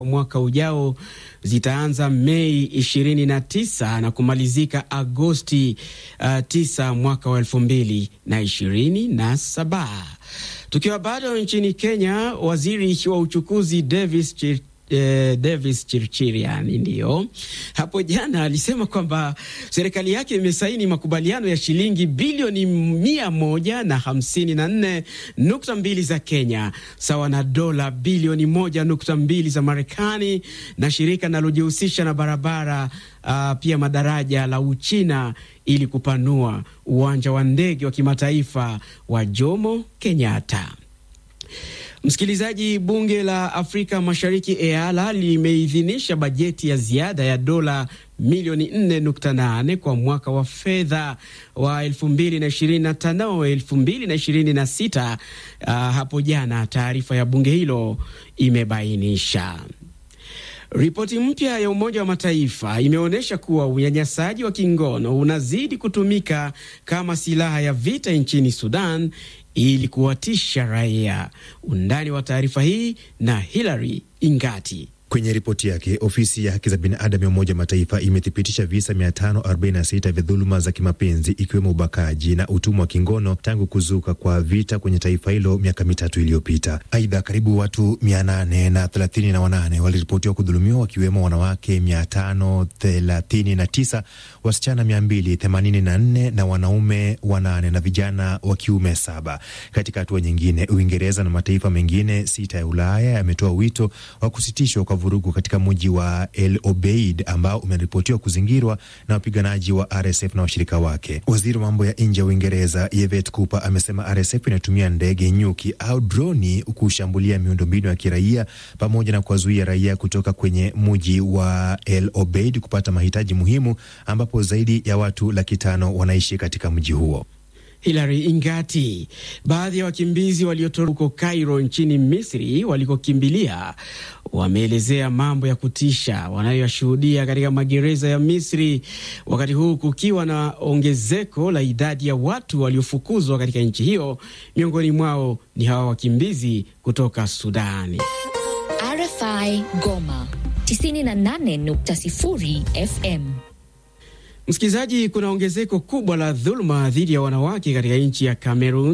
mwaka ujao zitaanza Mei 29 na kumalizika Agosti uh, 9 mwaka wa elfu mbili na ishirini na saba. Tukiwa bado nchini Kenya, waziri wa uchukuzi Davis Chir Eh, Davis Chirchirian ndiyo hapo jana alisema kwamba serikali yake imesaini makubaliano ya shilingi bilioni mia moja na hamsini na nne nukta mbili za Kenya sawa na dola bilioni moja nukta mbili za Marekani na shirika linalojihusisha na barabara uh, pia madaraja la Uchina ili kupanua uwanja wa ndege wa kimataifa wa Jomo Kenyatta. Msikilizaji, bunge la Afrika Mashariki EALA limeidhinisha bajeti ya ziada ya dola milioni 4.8 kwa mwaka wa fedha wa 2025 2026. Uh, hapo jana taarifa ya bunge hilo imebainisha. Ripoti mpya ya Umoja wa Mataifa imeonyesha kuwa unyanyasaji wa kingono unazidi kutumika kama silaha ya vita nchini Sudan ili kuwatisha raia. Undani wa taarifa hii na Hilary Ingati. Kwenye ripoti yake ofisi ya haki za binadamu ya Umoja wa Mataifa imethibitisha visa 546 vya dhuluma za kimapenzi ikiwemo ubakaji na utumwa wa kingono tangu kuzuka kwa vita kwenye taifa hilo miaka mitatu iliyopita. Aidha, karibu watu 838 waliripotiwa kudhulumiwa wakiwemo wanawake 539, wasichana 284 na wanaume wanane na vijana wa kiume saba. Katika hatua nyingine, Uingereza na mataifa mengine sita ya Ulaya yametoa wito wa kusitishwa kwa vurugu katika mji wa El Obeid ambao umeripotiwa kuzingirwa na wapiganaji wa RSF na washirika wake. Waziri wa mambo ya nje ya Uingereza Yvette Cooper amesema RSF inatumia ndege nyuki au droni kushambulia miundombinu ya kiraia pamoja na kuwazuia raia kutoka kwenye mji wa El Obeid kupata mahitaji muhimu, ambapo zaidi ya watu laki tano wanaishi katika mji huo. Hilary Ingati. Baadhi ya wakimbizi waliotoroka huko Cairo nchini Misri walikokimbilia wameelezea mambo ya kutisha wanayoyashuhudia katika magereza ya Misri, wakati huu kukiwa na ongezeko la idadi ya watu waliofukuzwa katika nchi hiyo. Miongoni mwao ni hawa wakimbizi kutoka Sudani. RFI Goma 98.0 FM. Msikilizaji, kuna ongezeko kubwa la dhuluma dhidi ya wanawake katika nchi ya Cameroon,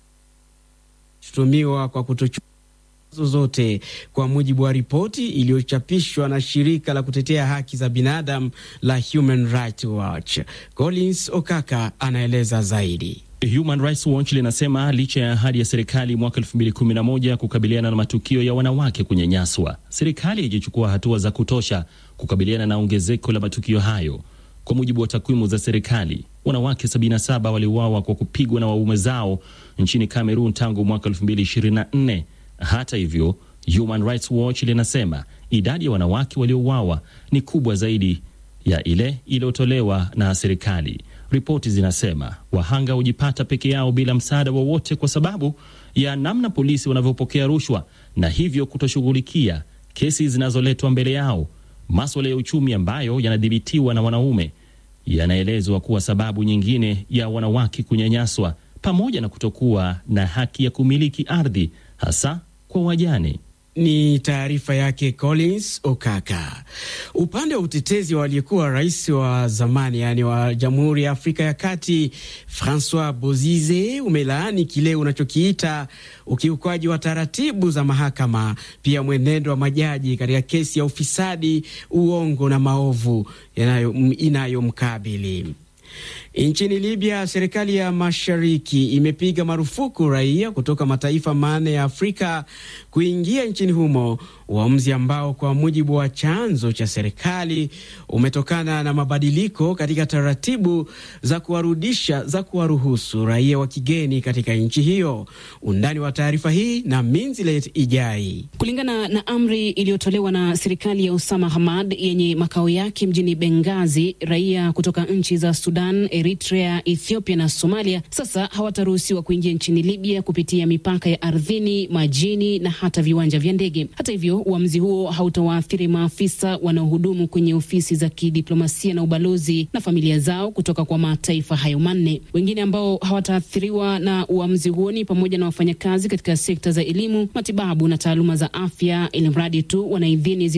shutumiwa kwa kutochukua zozote, kwa mujibu wa ripoti iliyochapishwa na shirika la kutetea haki za binadamu la Human Rights Watch. Collins Okaka anaeleza zaidi. Human Rights Watch linasema licha ya ahadi ya serikali mwaka 2011 kukabiliana na matukio ya wanawake kunyanyaswa, serikali haijachukua hatua za kutosha kukabiliana na ongezeko la matukio hayo. Kwa mujibu wa takwimu za serikali, wanawake 77 waliuawa kwa kupigwa na waume zao nchini Cameroon tangu mwaka 2024. Hata hivyo, Human Rights Watch linasema idadi ya wanawake waliouawa ni kubwa zaidi ya ile iliyotolewa na serikali. Ripoti zinasema wahanga hujipata peke yao bila msaada wowote kwa sababu ya namna polisi wanavyopokea rushwa na hivyo kutoshughulikia kesi zinazoletwa mbele yao. Maswala ya uchumi ambayo yanadhibitiwa na wanaume yanaelezwa kuwa sababu nyingine ya wanawake kunyanyaswa, pamoja na kutokuwa na haki ya kumiliki ardhi, hasa kwa wajane. Ni taarifa yake Collins Okaka. Upande wa utetezi wa aliyekuwa rais wa zamani yaani wa Jamhuri ya Afrika ya Kati Francois Bozize umelaani kile unachokiita ukiukwaji wa taratibu za mahakama, pia mwenendo wa majaji katika kesi ya ufisadi, uongo na maovu inayomkabili. Nchini Libya, serikali ya mashariki imepiga marufuku raia kutoka mataifa manne ya Afrika kuingia nchini humo, uamuzi ambao kwa mujibu wa chanzo cha serikali umetokana na mabadiliko katika taratibu za kuwarudisha za kuwaruhusu raia wa kigeni katika nchi hiyo. Undani wa taarifa hii na Minzilet Ijai. Kulingana na amri iliyotolewa na serikali ya Osama Hamad yenye makao yake mjini Bengazi, raia kutoka nchi za Sudan, Eritrea, Ethiopia na Somalia sasa hawataruhusiwa kuingia nchini Libya kupitia mipaka ya ardhini, majini na hata viwanja vya ndege. Hata hivyo, uamuzi huo hautawaathiri maafisa wanaohudumu kwenye ofisi za kidiplomasia na ubalozi na familia zao kutoka kwa mataifa hayo manne. Wengine ambao hawataathiriwa na uamuzi huo ni pamoja na wafanyakazi katika sekta za elimu, matibabu na taaluma za afya, ili mradi tu wana idhini